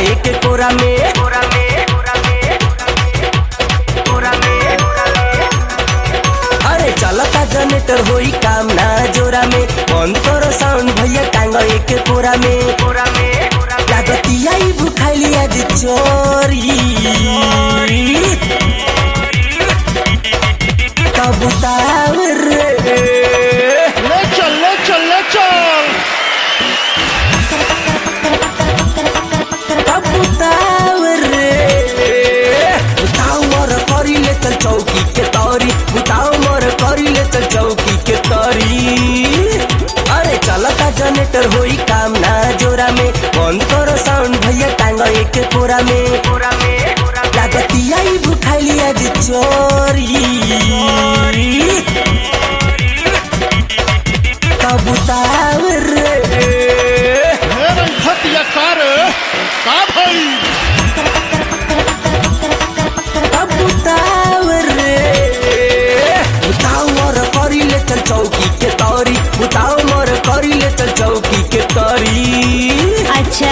एक कोरा में कोरा में कोरा में कोरा में अरे चलता जनरेटर होई काम ना जोरा में बंद करो साउंड भैया टांग एक कोरा में कोरा में लागतिया ही भुखाइली आज चोरी कबूतर रे ले चल ले चल ले चल कबूतर रे बुताओ मोर करी ले चल चौकी के तौरी बुताओ मोर करी ले चल चौकी के तौरी अरे चलता जनरेटर होई काम ना जोरा में बंद करो साउंड भैया टांग एक कोरा में कोरा में लागतिया ही भुखाइली आज चोरी कबूतर रे हे रंगतिया कार का भाई कबूतर रे बुताओ मोर करी ले चल चौकी के तौरी बुताओ मोर करी ले चल चौकी के तौरी अच्छा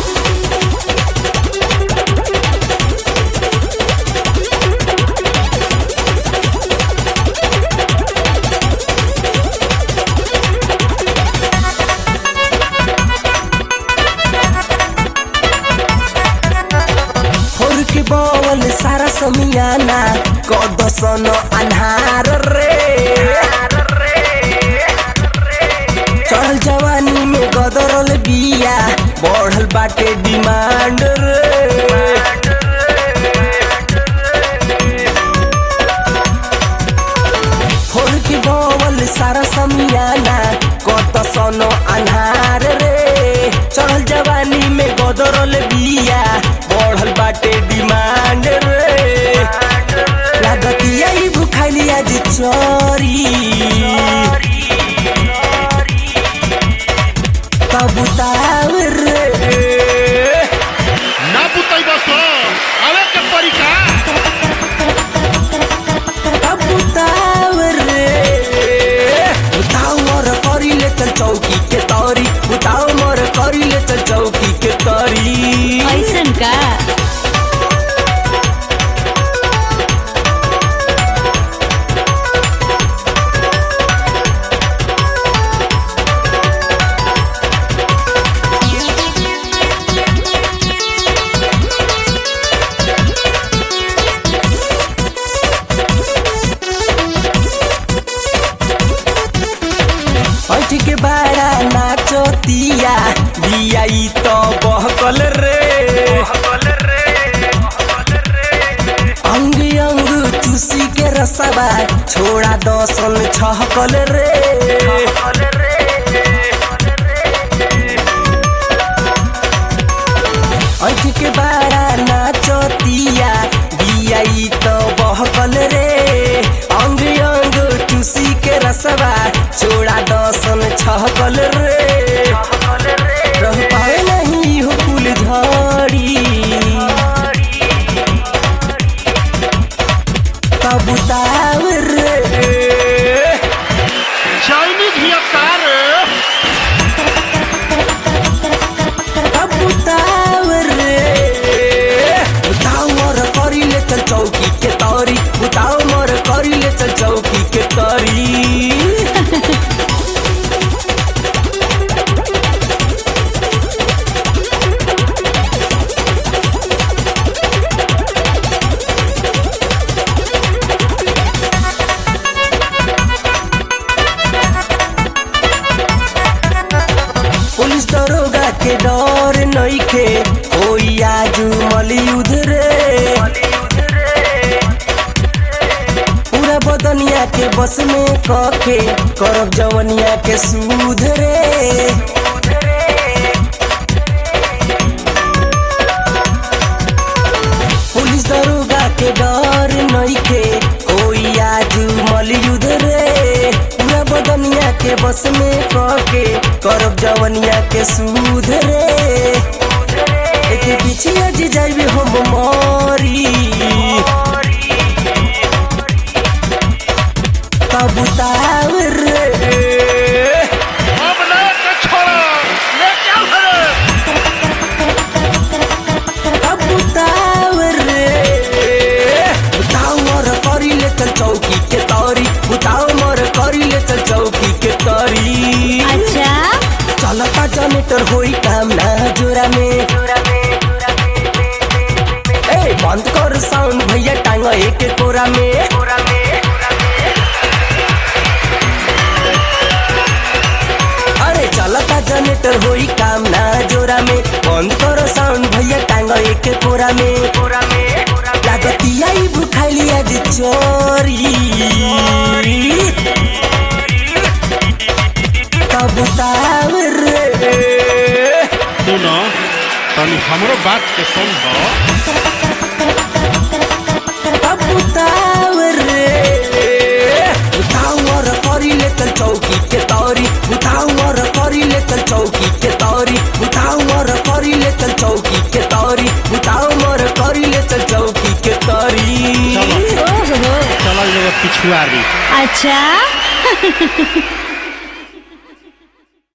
होर के बवल सारा समियाना कदसन अन्हार रे चढ़ल जवानी में गदरल बिया बढ़ल बाटे डिमांड रे होर के बवल सारा समियाना कत सनो अन्हार रे चढ़ल जवानी में गदरल बिया बढ़ल बाटे डिमांड रे लागतिया ही भुखाइली आज चोरी कबूतर रे ना बुतई बस आवे के परिका कबूतर रे बुताओ मोर करी ले चल चौकी के तौरी बुताओ मोर करी ले चल चौकी के तौरी ऐसन का ऐठ के बाड़ा नाचतिया बिया ई तो बहकल रे अंग अंग चूसी के रसबा छोड़ा दसन छहकल रे ऐठ के बाड़ा नाचतिया बिया ई तो बहकल रे अंग अंग चूसी के रसबा छोड़ा दसन छहकल रे रह पावे नहीं हो कुल झड़ी कबूतर रे चाइनीज हिया कार कबूतर रे बुताओ मोर करी ले चल चौकी के तौरी बुताओ मोर करी ले चल चौकी के तौरी पुलिस दरोगा के डर नइखे होई आजू मलियुद्ध रे पूरा बदनिया के बस में कके करब जवनिया के सूद रे पुलिस दरोगा के डर नइखे होई आजू मलियुद्ध रे पूरा बदनिया के बस में कके करब जवनिया के सूद रे एके पीछे आज जाइबे हम मरी कबूतर रे अब ले के छोड़ा ले क्या भरे चल चौकी के तरी अच्छा चलता जनरेटर होई काम ना जोरा में ए बंद कर साउंड भैया टांग एक कोरा में अरे चलता जनरेटर होई काम ना जोरा में बंद कर साउंड भैया टांग एक कोरा में लागतिया ई भुखाइली आज चोरी कबूतर रे सुनो तनी हमरो बात के समझो कबूतर रे उतावर करी ले चल चौकी के तौरी उतावर करी ले चल चौकी के तौरी उतावर करी ले चल चौकी के तौरी उतावर करी ले चल चौकी के तौरी चलो ओहो चलो जगह पिछुआरी अच्छा